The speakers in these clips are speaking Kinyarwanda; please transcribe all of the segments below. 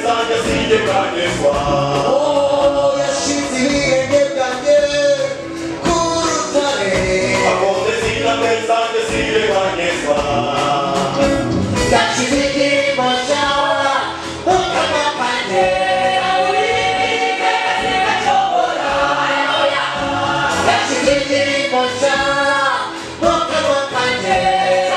bwanjye bwanyegwa Oh, yashize ibihenge byanjye ku rutare. akonde zingabwe zanjye zibe bwanyegwa Yashize igihembo cyawe mu kanwa kanjye. Yashize igihembo cyawe mu kanwa kanjye. Yeah.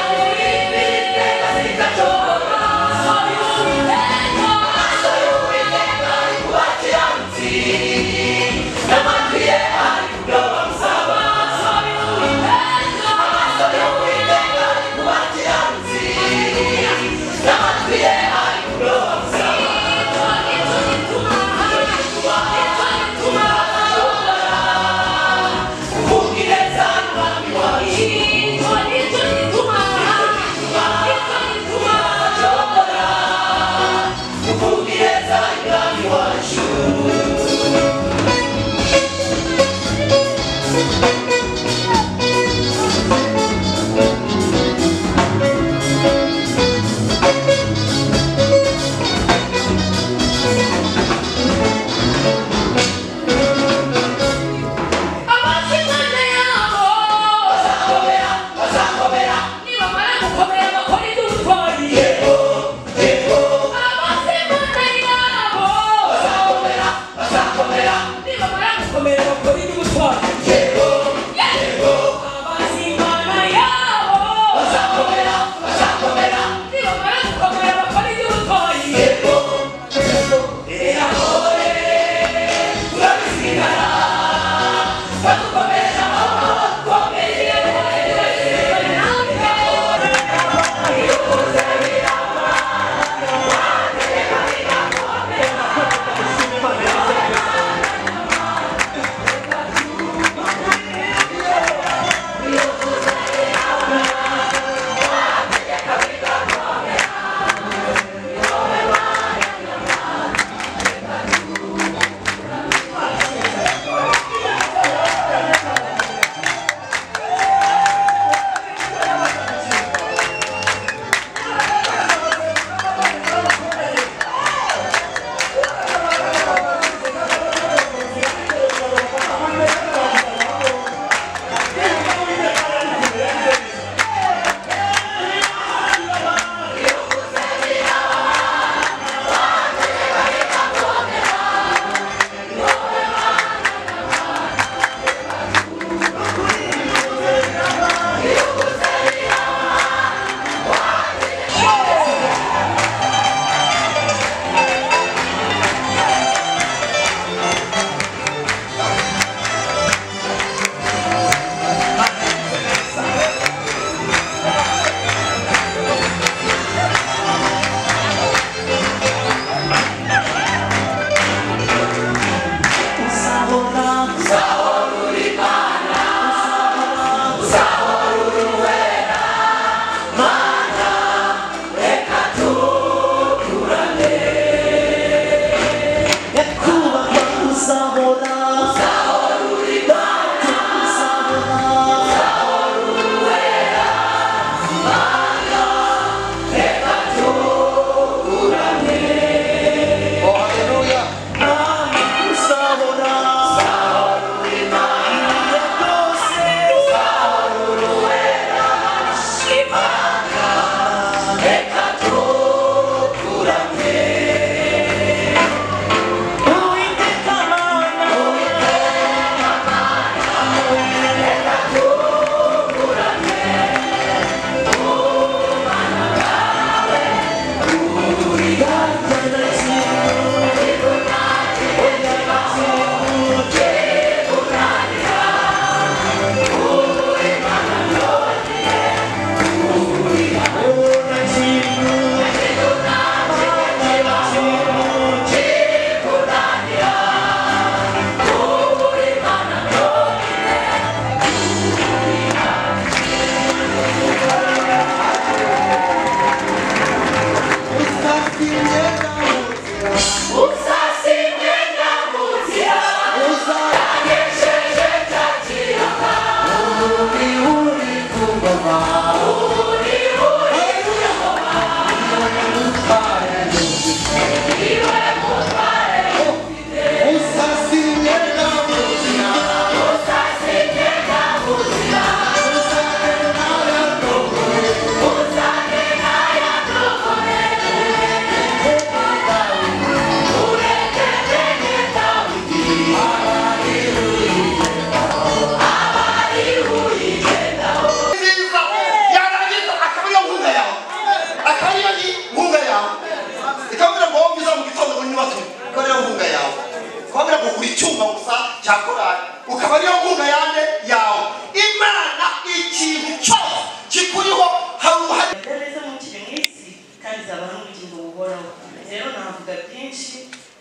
cyakorari ukaba ariyo nkunga yanjye yawe imana ikintu cyose kikuriho hari uruhare imbaraga zo mu kiri mu isi kandi zaba ari ubugingo buhoraho rero navuga byinshi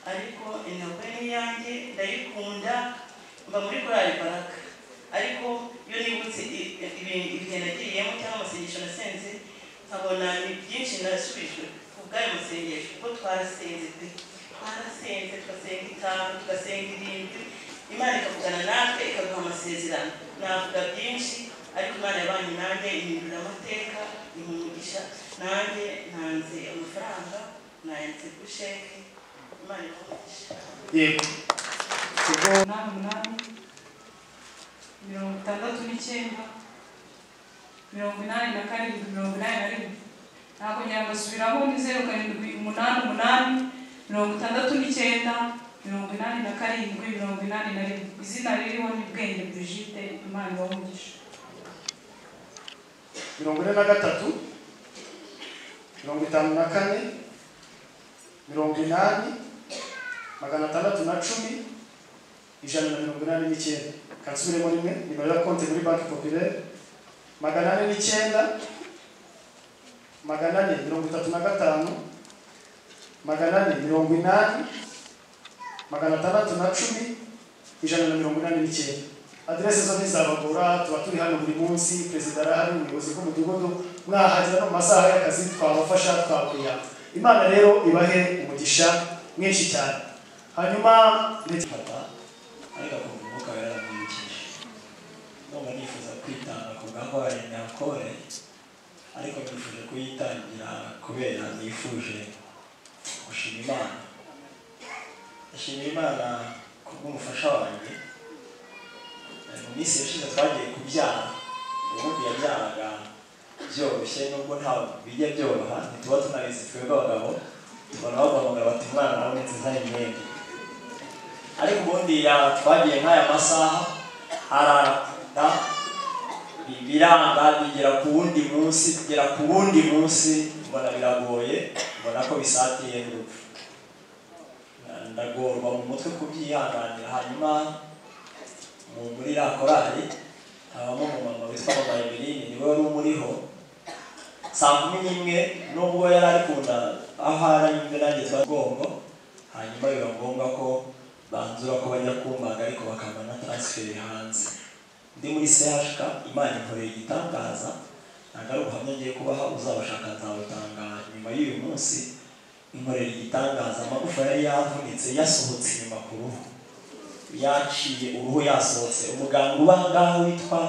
ariko intego ni iyanjye ndayikunda mba muri korali baraka ariko iyo nibutse i- i- ibi- ibihe nagiriyemo cyangwa amasengesho nasenze nkabona ni byinshi nasubijwe ku bw'ayo masengesho kuko twarasenze pe twarasenze tugasenga itanu tugasenga irindwi imana ikavugana natwe ikaduha amasezerano navuga byinshi ariko imana yabanye nanjye ihindura amateka imugisha nanjye ntanze amafaranga nayanditse kuri sheke imana imugisha yego umunani umunani mirongo itandatu n'icyenda mirongo inani na karindwi mirongo inani na rimwe nakongera ngasubiramo ni zeru karindwi umunani umunani mirongo itandatu n'icyenda mirongo inani na karindwi mirongo inani na rimwe izina ririho ni bwenge brigide imana ibamugisha mirongo ine na gatatu mirongo itanu na kane mirongo inani magana atandatu na cumi ijana na mirongo inani n'icyenda kansubiremo rimwe nimero ya konti muri banki populaire magana ane n'icyenda magana ane mirongo itatu na gatanu magana ane mirongo inani magana atandatu na cumi ijana na mirongo inani n'icyenda aderese zo ntizabagora tuba turi hano buri munsi perezida arahari umuyobozi bw'umudugudu mwahagera no mu masaha y'akazi twabafasha twakwiha imana rero ibahe umugisha mwinshi cyane hanyuma ndetse fata ariko akumva umwuka wera aramwibukije ndumva nifuza kwitanga ku bwangu barenda kore ariko nifuje kuyitangira kubera nifuje gushima imana ndashimira imana ku bw'umufasha wanjye Eh, mu minsi yashize twagiye kubyara ubundi yabyaraga byoroshye nubwo ntabwo bijya byoroha ntituba tunabizi twebwe abagabo tubona baguhamagara bati umwana nabonetse nta imyenda ariko ubundi ya- twagiye nk'aya masaha ararada bi- biranga bigera ku wundi munsi bigera ku wundi munsi mbona biragoye mbona ko bisatiye n'urupfu Na- ndagorwa mu mutwe kubyihanganira hanyuma mu- muri ya korali habamo umumama witwa mama emeline niwe wari umuriho saa kumi n'imwe nubwo yari ari kunda aho ari nyine nanjye twagongo hanyuma biba ngombwa ko banzura ko bajya kumbaga ariko bakaba na transferi hanze ndi muri CHK imana ikoreye igitangaza ntabwo ari ubuhamya ngiye kubaha uzabashaka nzabutangara nyuma y'uyu munsi inkorera igitangaza amagufa yari yavunitse yasohotse inyuma ku ruhu yaciye uruhu yasohotse umuganga uba aha ngaha witwa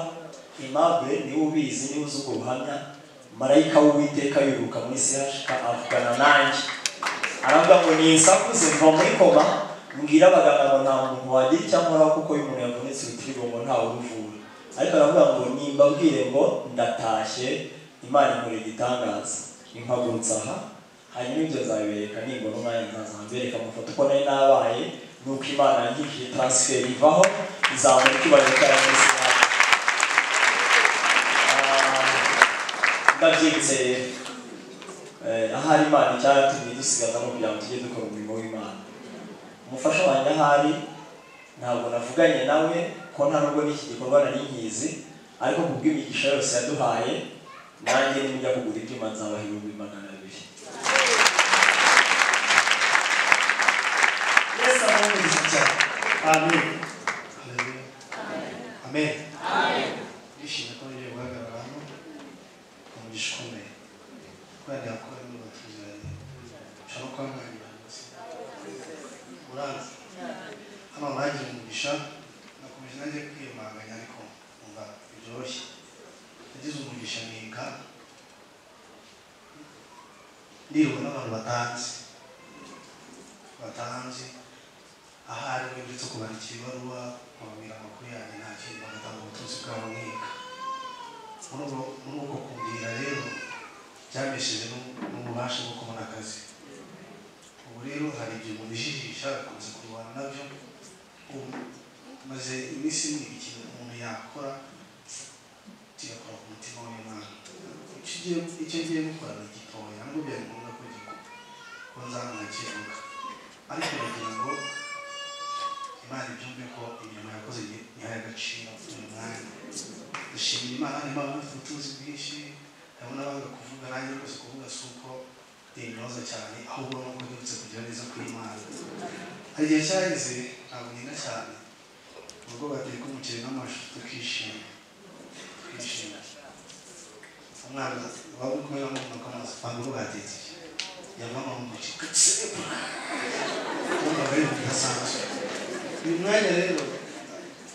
Aimable niwe ubizi niwe uzi ubwo buhamya marayika w'uwiteka yiruka muri CHK avugana nanjye aravuga ngo ninsakuze mva muri koma mbwira abaganga ngo nta muntu wagira icyo nkora kuko iyo umuntu yavunitse urutirigongo ngo ntawe uruvura ariko aravuga ngo nimbabwire ngo ndatashye imana inkora igitangaza impagurutse aha hanyuma ibyo nzabibereka nibona umwanya nkazambereka amafoto uko nari nabaye nuko imana yangishije transferi ivaho izabona ikibazo cyayo muri sinari ndabyibutse Eh, ahari imana icyaratumye dusigazamo kugira ngo tujye dukora umurimo w'imana umufasha wanjye ahari ntabwo navuganye nawe ko nta nubwo n'iki gikorwa nari nkizi ariko ku bw'imigisha yose yaduhaye nanjye nimujya kugura ibyuma nzabaha ibihumbi magana abiri yesu aramwumvise cyane amen amen ndishimye ko ngiye guhagarara hano umugisha ukomeye kubera yakora niba tuziranye ushaka kuba mwagira rwose urazi hano mwagira umugisha nakomeje nanjye kwiyamanganya ariko numva byoroshye nagize umugisha niga ndibwa n'abantu batanzi batanzi ahari we uretse kubara ikibaruwa nkababwira amakuru yanjye nta kintu bagatanga ubutunzi bwabo mwiga muri ubwo muri ubwo kumbwira rero byamesheje n'u- n'ububasha bwo kubona akazi ubu rero hari igihe umuntu ijijisha akunze kurwana nabyo ubu maze iminsi imwe ikintu umuntu yakora kigakora ku mutima w'imana Icyo ugiye- icyo ngiye gukora ni gitoya nubwo byari ngombwa ko gikora ko nzamwakirwa ariko ndagira ngo imana ibyumve ko imirimo yakoze ntihaye agaciro uyu mwanya dushimira imana niba bafite ubutunzi bwinshi harimo n'abanga kuvuga nanjye rwose kuvuga si uko ndinyoza cyane ahubwo ni uko ndetse kugira neza kw'imana hari igihe cyaheze ntabwo nina cyane ubwo bateka umuceri n'amashu tukishima twishima umwana wari kumwe n'umwana kamazi ntabwo ubu batetse yavamo mu muceri gatsepura urumva bari mu gasanzwe uyu mwanya rero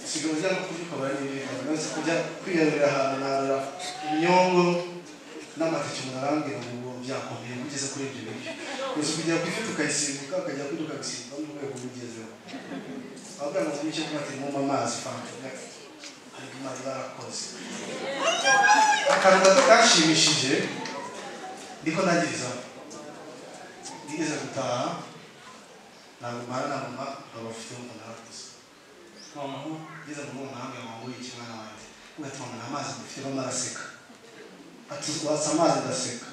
usigaye ujya no kubyuka baranibika uretse kujya kwiharira ahantu ntarura imyongo n'amateke umuntu arambwira ngo byakomeye ngo ugeze kuri ibyo biryo gusa kujya ku ifi tukayisimbuka ukajya kuri tukabisimbuka mu rwego rw'ugezeho ababwira ngo mumice kuba ati mwumva amazi fanta ariko amazi barakoze akantu gato kanshimishije niko nagirizaho nigeze gutaha ntabwo mpana na mama nkaba mfite umuntu arakuze noneho ngeze mu rugo nkamwe ngo nguhe ikimwana wanjye ugatuma nta amazi mufite bamwe araseka ati watsa amazi ndaseka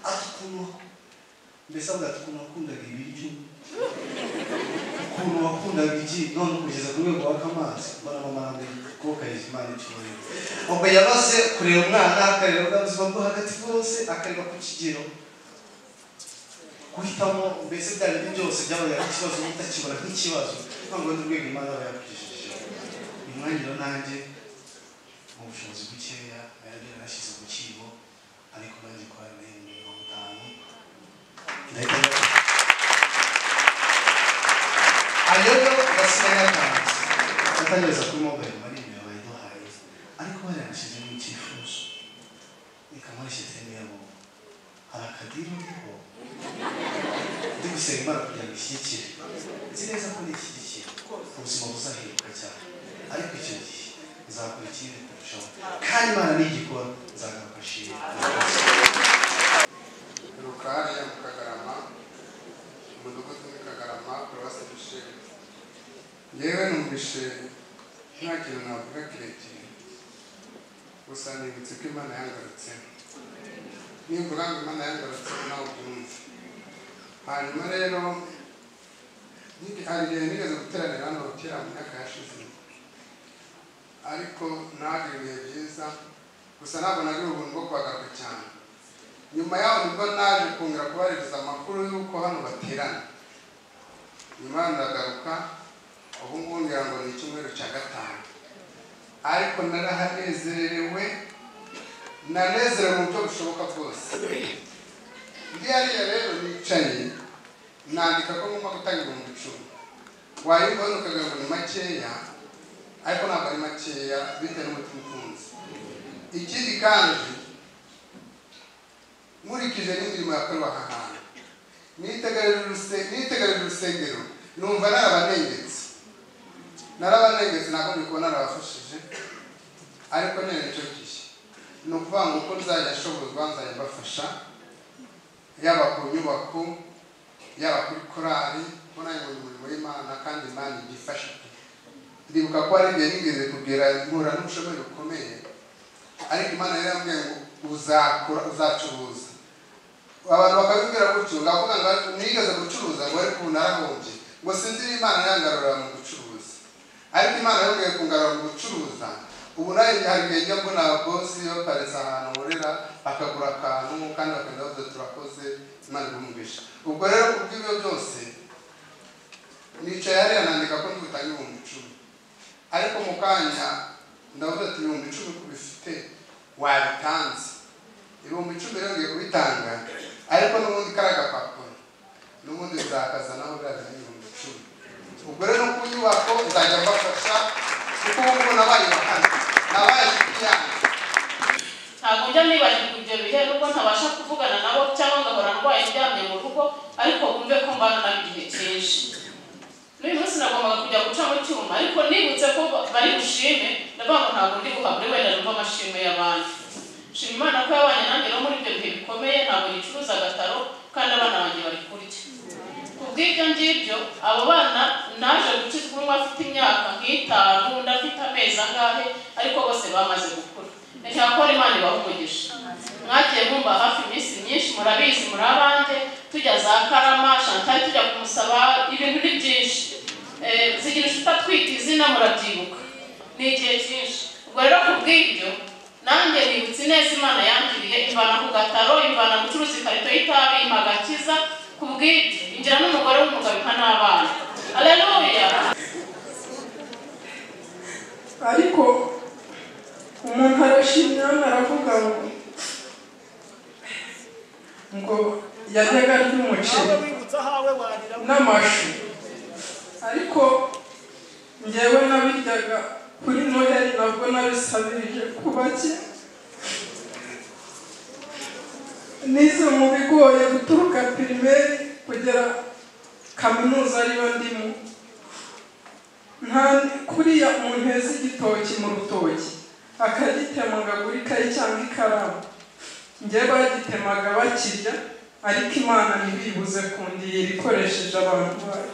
ati ukuntu mbese avuga ati ukuntu wakundaga ibiryo ukuntu wakundaga igi none kugeza ku rwego waka amazi mbona mama arambuye ukuboko kayiha imana icyubahiro ubwo yabaze kureba umwana akareba bwa buzima bwo hagati bwose akareba ku kigero guhitamo mbese byari byo byose byabaye ari ikibazo utakibona nk'ikibazo ntabwo wenda urwego imana aba yakugejeje imwangiro nanjye mu bushobozi bukeya nari yarashyize mu kibo ariko nanjye kwa rero mirongo itanu ndahita njya- ayo yo gasigaye yatanze atanyereza kuri mobile money niyo bayiduhaye ariko barayashizemo icyifuzo ikamurisha temeyabo hari akadiru ndiho ndi gusenga imana kugira ngo ishyigikire nzi neza ko nishyigikira ubuzima buzahinduka cyane ariko icyo gihe nzakora ikindi kurushaho kandi imana nigikora nzagaruka nshimira rukari ya mukagarama umudugudu w'ikagarama paruwasi dusheri yewe numvishe nta kintu navuga kirekire gusa nibutse ko imana yangarutse nimvuga ngo imana yangarutse nawe ubyumve hanyuma rero nigi- hari igihe nigeze guteranira hano kera mu myaka yashize ariko nagire ibihe byiza gusa ntabwo nagira ubuntu bwo kuhagaruka cyane nyuma yaho nibwo naje kongera kubaririza amakuru y'uko hano baterana nyuma yaho ndagaruka ubu ngubu ngira ngo ni icyumweru cya gatanu ariko narahanezerewe nanezerewe mu buryo bushoboka bwose ngiyariya rero nicaye nandika ko ngomba gutanga ibihumbi icumi wayumvaho ukagira ngo ni makeya ariko ntabwo ari makeya bitewe n'umutima ufunze ikindi kandi nkurikije n'imirimo yakorwa aha hantu nitegereje uruse- nitegereje urusengero numva narabanengetse narabanengetse ntabwo ndi kubona narabafashije ariko nene icyo gihe ni ukuvuga ngo uko nzajya ashobozwa nzajya mbafasha yaba ku nyubako yaba kuri korali kuko nanjye ngo ni umurimo w'imana kandi imana igifasha ndibuka ko hari igihe nigeze kubwira mpura n'ubushomeri bukomeye ariko imana yari yambwiye ngo uzakora uzacuruza abantu bakabibwira gutyo ngavuga ngo ariko nigeze gucuruza ngo ariko ubu narahombye ngo sinzi niba imana yangarura mu gucuruza ariko imana yongeye kungarura mu gucuruza ubu nayo hari igihe njya mbona abakozi baparitse ahantu nkorera bakagura akantu kandi bakagenda bavuze turakoze imana ibumvisha ubwo rero kubw'ibyo byose nicaye hariya nandika ko ndibutanga ibihumbi icumi ariko mu kanya ndavuga ati ibihumbi icumi ku bifite wabitanze ibihumbi icumi rero ngiye kubitanga ariko n'ubundi kariya gapapuro n'ubundi bizakazanaho biriya ibihumbi icumi ubwo rero no ku nyubako nzajya mbafasha kuko ubu ngubu nabaye bakana nabaye inshuti yanjye ntabwo njya nibagirwa ibyo bihe nubwo ntabasha kuvugana nabo cyangwa ngahora ndwaye ndyamye mu rugo ariko wumve ko mbana nabo igihe cyinshi n'uyu munsi nagombaga kujya guca mu cyuma ariko nibutse ko ba- bari bushime ndavuga ngo ntabwo ndi buhabure wenda numva amashimwe y'abandi shima imana ko yabanye nanjye no muri ibyo bihe bikomeye ntabwo yicuruza agataro kandi abana banjye bari kurya ku bw'ibyo ngibyo abo bana naje gukizwa umwe afite imyaka nk'itanu undi afite amezi angahe ariko bose bamaze gukura ndashaka ko imana ibaha umugisha mwagiye mwumva hafi iminsi myinshi murabizi muri abanjye tujya za karama shantari tujya kumusaba ibintu ni byinshi Eh, zigira inshuti izina murabyibuka ni igihe cyinshi ubwo rero ku bw'ibyo nanjye nibutse neza imana yangiriye imvana ku gataro imvana gucuruza ikarito y'itabi impa agakiza ku bw'ibyo ingira n'umugore w'umugabo impa n'abana aleluya ariko umuntu arashimira aravuga ngo ngo yajyaga arya umuceri n'amashu ariko ngewe nabiryaga kuri noheli nabwo nabisabirije ku bake nize mu bigoye guturuka pirimeri kugera kaminuza ariyo ndimo nta kuriya umuntu yeza igitoki mu rutoki akagitema ngo agure ikayi cyangwa ikaramu njyewe bagitemaga bakirya ariko imana ntibibuze kundira ikoresheje abantu bayo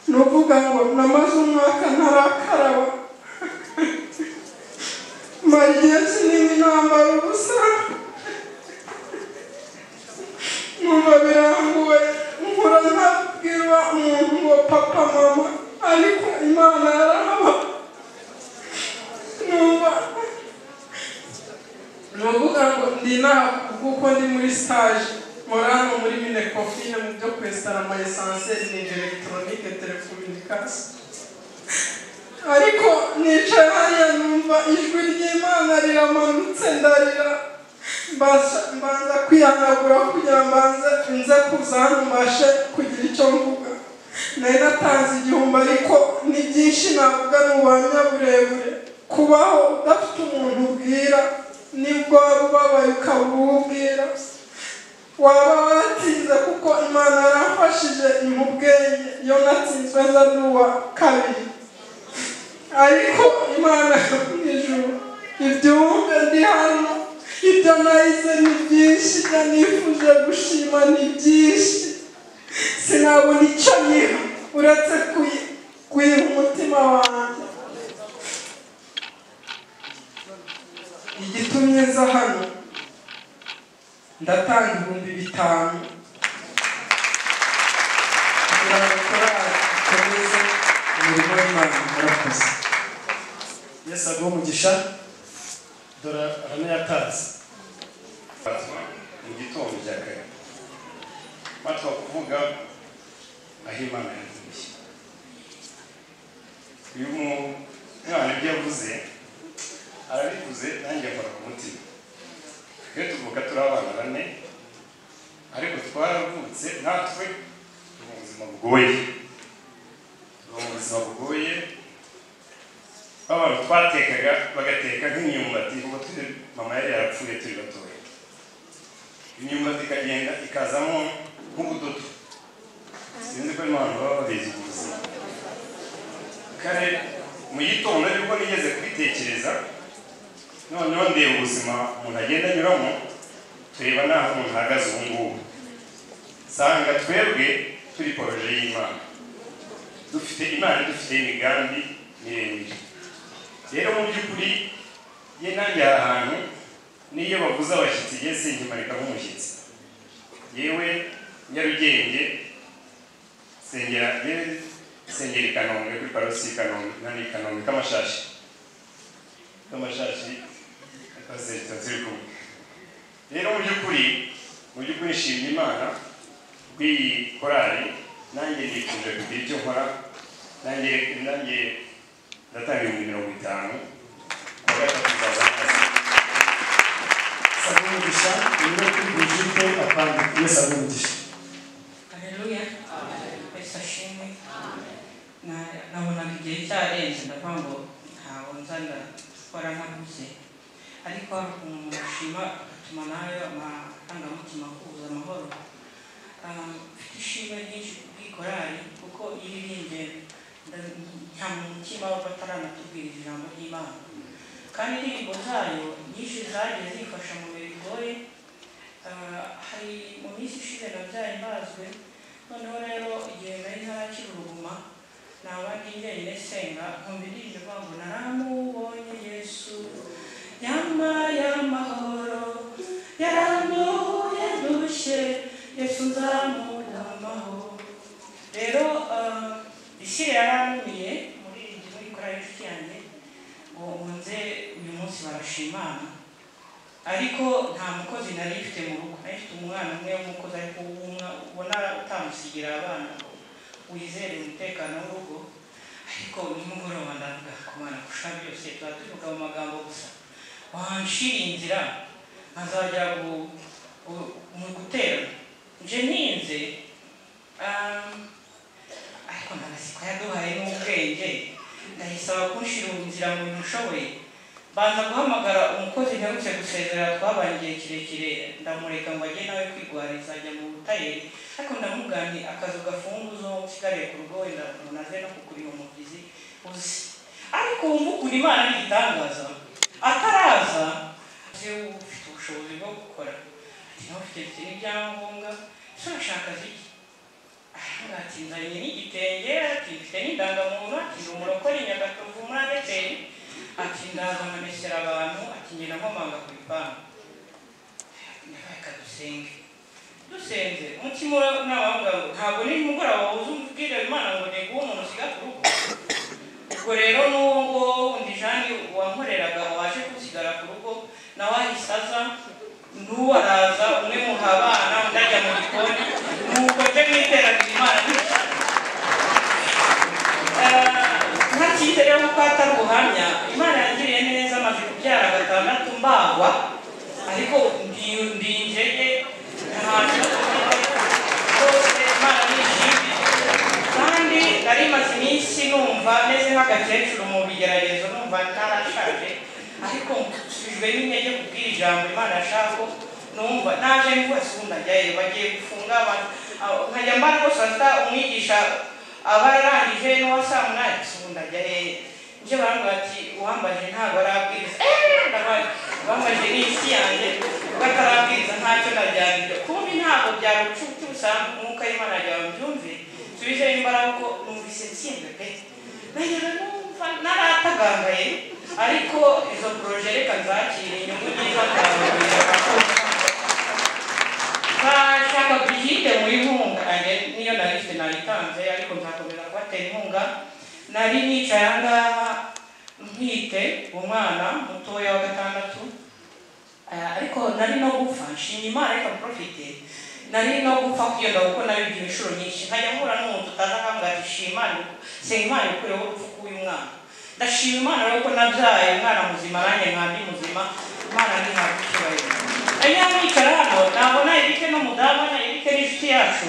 ni ukuvuga ngo namaze umwaka ntarakaraba mara igihe kinini nambara ubusa numva biranguwe nkura ntabwirwa umuntu ngo papa mama ariko imana yarahaba numva ni ukuvuga ngo ndi inaha kuko ndi muri stage nkora hano muri mine kofine mu byo kwesitara ama esanseri ni elegitoronike telekominikasi ariko nicaye hariya numva ijwi ry'imana riramanutse ndarira mbasha mbanza kwihanagura kugira mbanze nze kuza hano mbashe kugira icyo mvuga nari natanze igihumbi ariko ni byinshi navuga ni ubuhamya burebure kubaho udafite umuntu ubwira nibwo waba ubabaye ukaba uwubwira waba waratsinze kuko imana yarafashije imubwenge iyo natsinzwe nza ndi uwa kabiri ariko imana yo mu ijuru ibyumve ndi hano ibyo nahize ni byinshi ibyo nifuje gushima ni byinshi sinabona icyo niha uretse kuyi- kuyiha umutima wanjye igitumye nza hano ndatanga ibihumbi bitanu kugira ngo korali ikomeze umurimo w'imana murakoze yesu aguhe umugisha dore aranayatazi Batwa mu gitondo cya kare batwa kuvuga aho imana yavuye uyu mwana ibyo yavuze arabivuze nanjye akora ku mutima twe tuvuka turi abana bane ariko twaravutse natwe turi mu buzima bugoye turi mu buzima bugoye abantu twatekaga bagateka nk'imyumbati kuko turi mama yari yarapfuye turi batoya imyumbati ikagenda ikazamo nk'ubudodo sinzi ko impano baba babizi ku buzima kare mu gitondo nibwo nigeze kubitekereza noneho ndeba ubuzima umuntu agenda anyuramo tureba n'aho umuntu ahagaze ubu ngubu nsanga twebwe turi poroje y'imana dufite imana dufite imigambi miremire rero mu by'ukuri ye nanjye hari ahantu n'iyo bavuze abashyitsi igihe sinkimanika nk'umushyitsi yewe nyarugenge sengera yewe sengera i kanombe kuri parosi i kanombe nani i kanombe kamashashi kamashashi akaseta turi kumwe rero mu by'ukuri mu by'ukuri nshimye imana bw'iyi korali nanjye nifuje kugira icyo nkora nanjye nanjye ndatanga ibihumbi mirongo itanu kuwa gatatu nzazanaza yesu aguhe umugisha urimo kuri bujite apandi yesu aguhe umugisha haleluya mbese ashimwe Na- nabonaga igihe cyarenze ndavuga ngo ntabwo nzana gukora ntaguze ariko hari ukuntu umuntu ashima agatuma nayo amarangamutima akuza amahoro Ah, mfite ishimwe ryinshi kubwikorari kuko iyo iririmbye nda- nta mu mutima wo bataranatubwirira ijambo ry'imana kandi indirimbo zayo nyinshi zagiye zifasha mu bihe bigoye Ah, hari mu minsi ishize nabyaye mbazwe noneho rero igihe nari ntarakira uruguma naba ndi njyenyine senga nkumva indirimbo ivuga ngo naramubonye yesu yambaye amahoro yaranduhuye ndushye yesu nzamugamaho rero ah, isi yaranumiye mu ubuze uyu munsi barashimana ariko nta mukozi nari mfite mu rugo nari mfite umwana umwe w'umukozi ariko ubona ubona utamusigira abana ngo wizere umutekano w'urugo ariko nimugoroba ndavuga ku bana gushaka byose tuba tuvuga mu magambo gusa wanshira inzira azajya gu- gu- mu gutera nje ntinze ah, ariko nta masiko yaduhaye n'ubwenge ndayisaba kunshira inzira mu bintu ushoboye banza guhamagara umukozi ntarutse gusezera twabanye igihe kirekire ndamureka ngo ajye nawe kwigwariza ajya mu butayeri ariko ndamuganye akazu gafunguzo nsigariye ku rugo wenda umuntu aze no kukuriha umubyizi uzi ariko wumva ukuntu imana ari igitangaza ataraza uzi ufite ubushobozi bwo gukora ati nawe ufite n'ibyangombwa ese urashaka ziki ati nzanye n'igitenge ati mfite n'indangamuntu ati ndi umurokore nyagatovu muri adeperi ati ndaza nkamesera abantu ati ngenda nkomanga ku bipangu reka dusenge dusenze umutima n'abahunga ntabwo ni mugoroba wuze umubwire imana ngo ni guha umuntu usiga ku rugo ubwo rero n'ubwo undi jani wankoreraga waje kusigara ku rugo nawe ahise aza n'uwo araza umwe muha abana undi ajya mu gikoni nuko njye mwiteranira imana nta cyizere y'uko atari ubuhamya imana yangiriye neza amaze kubyara gatandatu mbagwa ariko ndi- ndi injege ntahantu rwose imana ni ishimwe kandi nari maze iminsi numva meze nk'agakecuru mu bigeragezo numva ntarashaje ariko nsubijwe n'intege kubwira ijambo imana ashaka numva naje rwose ubu ndajyayo bagiye gufunga abantu Aho, nkajya mba rwose hasta umwigisha aba yarangije n'uwa saa munani gusa ubu ndajyayo nje barambwira ati uwambaje ntabwo arabwiriza eee ndabaye uwambaje ni isi yanjye batarabwiriza ntacyo najyaniryo kumbi ntabwo byari ubucucu busanzwe umwuka w'imana yawe mbyumve subizeho imbaraga ko numvise nsinzwe pe nagera numva naratagaye ariko izo poroje reka nzakire inyungu nziza nzababwira bashaka bwite mu inkunga nanjye niyo nari mfite nayitanze ariko nzakomeza kubatera inkunga nari nicaye aha ngaha ntwite umwana mutoya wa gatandatu Ah, ariko nari no gupfa nshimye imana reka porofite nari no gupfa kwiyonga kuko nabigira inshuro nyinshi nkajya mpura n'umuntu utaza akavuga ati shima Imana iku- senga imana ikureho urupfu rw'uyu mwana ndashima imana rero ko nabyaye umwana muzima nanjye nkandi muzima imana ni ntabwo icyubahiro ariya mwicara hano nabona erike n'umudamu na erike n'inshuti yacu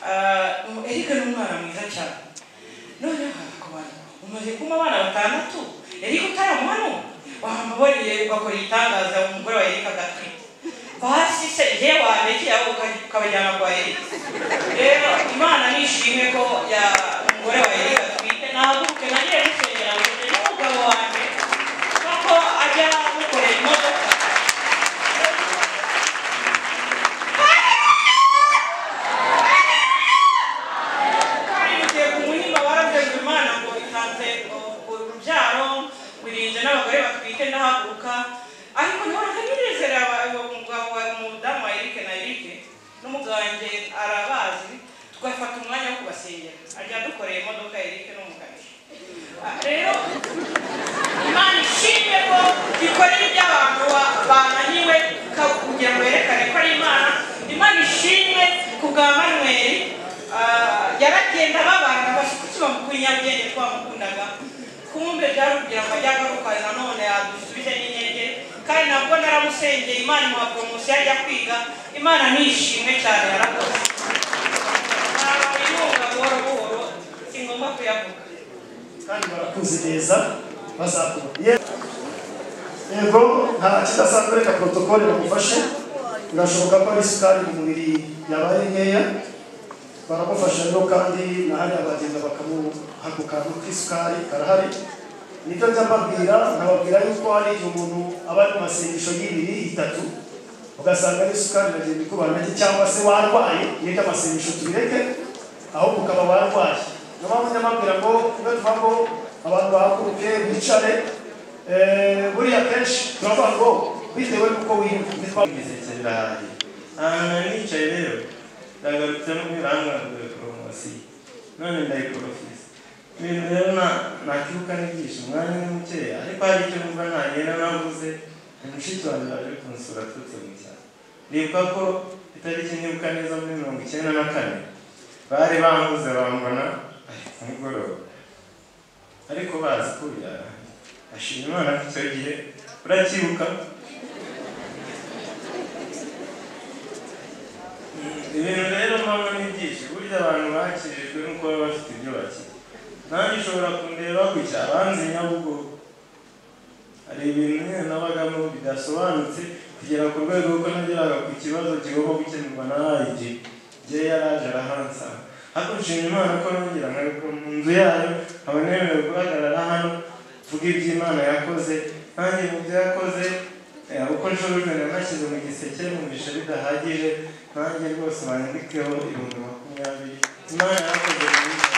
Ah, erike ni umwana mwiza cyane noneho ku bantu umaze kuma abana batandatu erike utaramuhano wamuboneye ugakora igitangaza umugore wa erike agatwite basi se yewe wanekeye abo ukabajyana kwa erike rero imana nishimwe ko ya umugore wa erike atwite nahaguruke nagiye musengera ngo njye n'umugabo wanjye kuko ajya mukorera imodoka kandi mugiye ku muhimba baravuze imana ngo itanze urubyaro wirinze n'abagore batwite ndahaguruka ariko ntihoraga nizera umugabo wa umudamu wa erike na erike n'umuganje arabazi tugafata umwanya wo kubasengera ajya dukoreye imodoka ya erike n'umuganje Ah, rero imana ishimwe ko ikorera iby'abantu ba- bananiwe ka- kugira ngo yerekane ko ari imana imana ishimwe ku bwa manweri Ah, yaragenda babana bashyikikiba mu kunyabwenge twamukundaga kumbe byari kugira ngo ajye agaruka nanone yadusubije n'inyenge kandi nabwo naramusengeye imana imuha poromosiyo ajya kwiga imana nishimwe cyane yarakoze Ah, inkunga buhoro buhoro si ngombwa kuyavuga kandi barakuzi neza bazakura Ye- yego nta kidasanzwe reka protokole bagufashe birashoboka ko ari isukari mu mubiri yabaye nkeya baramufasha rero kandi na hariya bagenda bakamuha ku kantu k'isukari karahari nibyo njya mbabwira nkababwira yuko hari igihe umuntu aba ari mu masengesho y'ibiri itatu ugasanga n'isukari iragenda ikubana nake cyangwa se warwaye nibyo amasengesho tubireke ahubwo ukaba warwaye niyo mpamvu njya mbabwira ngo iyo tuva ngo abantu bahaguruke bicare eh, buriya kenshi turavuga ngo bitewe n'uko wiyumva bizigira birahari ahantu nari nicaye rero ndagarutse no kuri rangurura poromosiyo none ndayiporofisa ibintu rero nta ntakibuka n'ibyisho umwanya ni mukeya ariko hari icyo numva ntagenda navuze mushiki wanjye waje kunsura aturutse mu cyaro nibuka ko itariki nibuka neza muri mirongo icyenda na kane bari banguze bambona ku mugoroba ariko bazi ko byara ashima imana ko icyo gihe uracyibuka ibintu rero mpamvu ni byinshi burya abantu bakirijwe nuko baba bafite ibyo bakira nanjye ushobora kundeba gutya abanzi nyabugogo hari ibintu nyine nabagamo bidasobanutse kugera ku rwego kuko nageraga ku kibazo kigomba gukemurwa na ayiji igihe yari aje arahansa ariko nshima imana ko nongera nkaruka mu nzu yayo nkaba nemerewe guhagarara hano mvuga ibyo imana yakoze nanjye mu byo yakoze eh, uko nshobojwe nanashyize mu giseke numvishe bidahagije nanjye rwose bandikeho ibihumbi makumyabiri imana yakoze mu byo